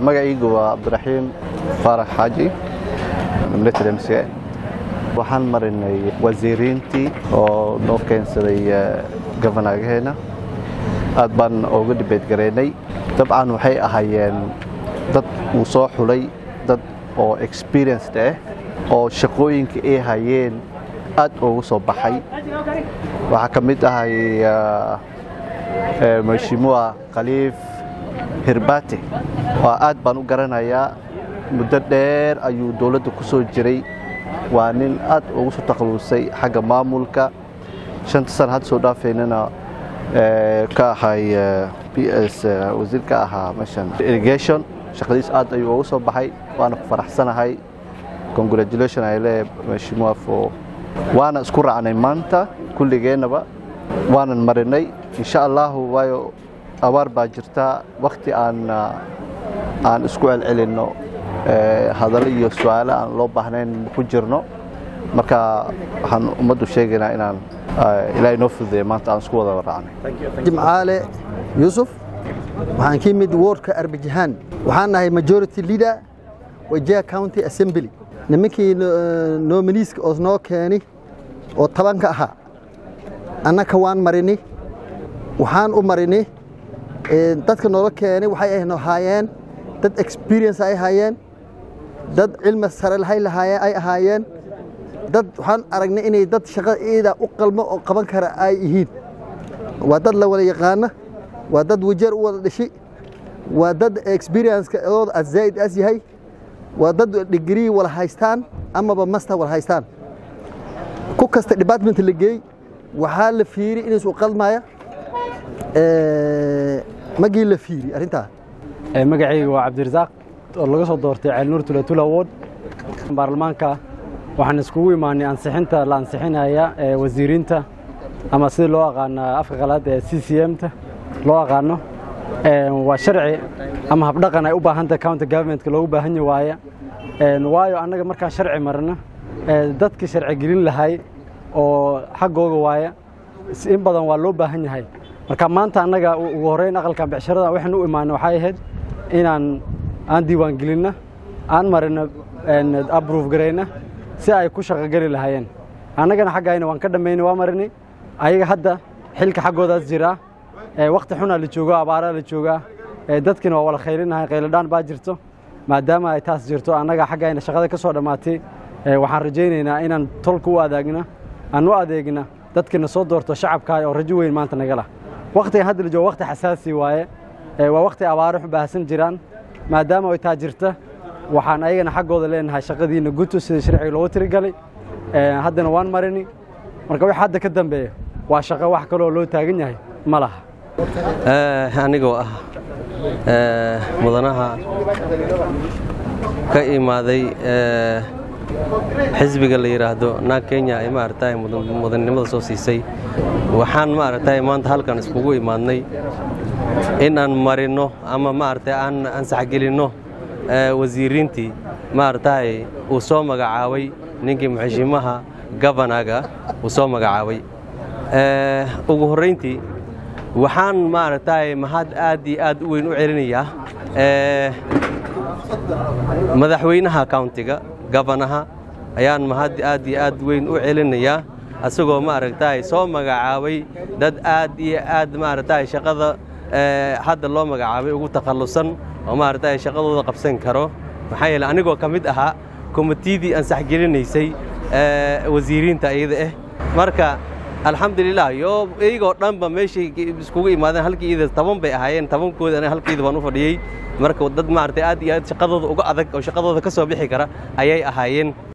magacaygu waa cabdiraxiim faarax xaaji military mca waxaan marinay wasiiriintii oo noo keensaday gofanaagaheena aad baan ooga dhibeed garaynay dabcan waxay ahaayeen dad uu soo xulay dad oo experienced ah oo shaqooyinka ay hayeen aad ugu soo baxay waxaa ka mid ahay mashimuwa khaliif hirbate waa aad baan u garanayaa muddo dheer ayuu dowladda ku soo jiray waa nin aad ugu soo takhalusay xagga maamulka shanta sana hadda soo dhaafaynana ka ahay b s wasiir ka ahaa meeshan irrigation shaqadiis aad ayuu ugu soo baxay waana ku faraxsanahay congratulation ay leeyahay mashimuwa fo waana isku raacnay maanta kulligeennaba waanan marinay insha allahu waayo abaar baa jirta wakti aan aan isku celcelinno hadallo iyo su-aalo aan loo baahnayn ku jirno marka waxaan ummaddu sheegaynaa inaan ilaahay noo fududeeya maanta aan isku wada raacnay jimcaale yuusuf waxaan ka yimid wardka arbajahaan waxaan nahay majority leader wajia county assembly nimankii nominiiska oo noo keeni oo tobanka ahaa annaka waan marini waxaan u marini dadka noola keenay waxay ahaayeen dad experience ay ahaayeen dad cilmi sare ay ahaayeen dad waxaan aragnay inay dad shaqada iida u qalmo oo qaban kara ay yihiin waa dad la wada yaqaana waa dad wajeer u wada dhishi waa dad experience-ka ooda as zaa'id as yahay waa dad degree wala haystaan amaba master wala haystaan ku kasta department la geey waxaa la fiiri inaysu qalmaya magii la fiiri arrintaa magacayga waa cabdirasaaq oo laga soo doortay ceelnuur tulatula ward baarlamaanka waxaan iskugu imaanay ansixinta la ansixinaya ee wasiiriinta ama sida loo aqaano afka qalaad ee c c m-ta loo aqaano waa sharci ama habdhaqan ay u baahantah county governmentka loogu baahan ya waaya waayo annaga markaan sharci marna dadka sharci gelin lahay oo xaggooga waaya in badan waa loo baahan yahay marka maanta annaga ugu horreyn aqalkan becsharadan waxaan u imaanay waxay ahayd inaan aan diiwaan gelinna aan marina abruuf garayna si ay ku shaqogeli lahaayeen annagana xaggayna waan ka dhammaynay waa marinay ayaga hadda xilka xaggoodaas jiraa wakti xunaa la joogaa abaaraa la joogaa dadkina waa wala khaylinahay khayladhaan baa jirto maadaama ay taas jirto annaga xaggayna shaqada ka soo dhammaatay waxaan rajaynaynaa inaan tolka u adeegna aan u adeegna dadkina soo doorto shacabkaa oo rajo weyn maanta nagala waktigan hadda la joogo wakti xasaasi waaye waa wakti abaaro baahsan jiraan maadaama ay taa jirta waxaan ayagana xaggooda leenahay shaqadiina guto sida sharciga loogu tirigalay haddana waan marini marka wix hadda ka dambeeya waa shaqo wax kaloo loo taagan yahay ma laha anigoo ah mudanaha ka imaaday xisbiga la yidhaahdo naag kenya ay maaragtay mudannimada soo siisay waxaan maaragtay maanta halkan iskugu imaadnay in aan marinno ama maaragtay aan ansaxgelinno wasiiriintii maaragtay uu soo magacaabay ninkii muxishimaha gabanaga uu soo magacaabay ugu horrayntii waxaan maaragtay mahad aad iyo aad u weyn u celinayaa madaxweynaha countiga gabanaha ayaan mahad aad iyo aad weyn u celinayaa asagoo maaragtay soo magacaabay dad aad iyo aad maaragtay shaqada hadda loo magacaabay ugu takhallusan oo maaragtay shaqadooda qabsan karo maxaa yeele anigoo ka mid ahaa komitidii ansaxgelinaysay wasiiriinta iyada ah marka alxamdulilah yo iyagoo dhanba meeshay iskugu imaadeen halkii ida toban bay ahaayeen tobankooda aniga halkiida baan u fadhiyey marka dad maaragtay aad iyo aad shaqadooda uga adag oo shaqadooda ka soo bixi kara ayay ahaayeen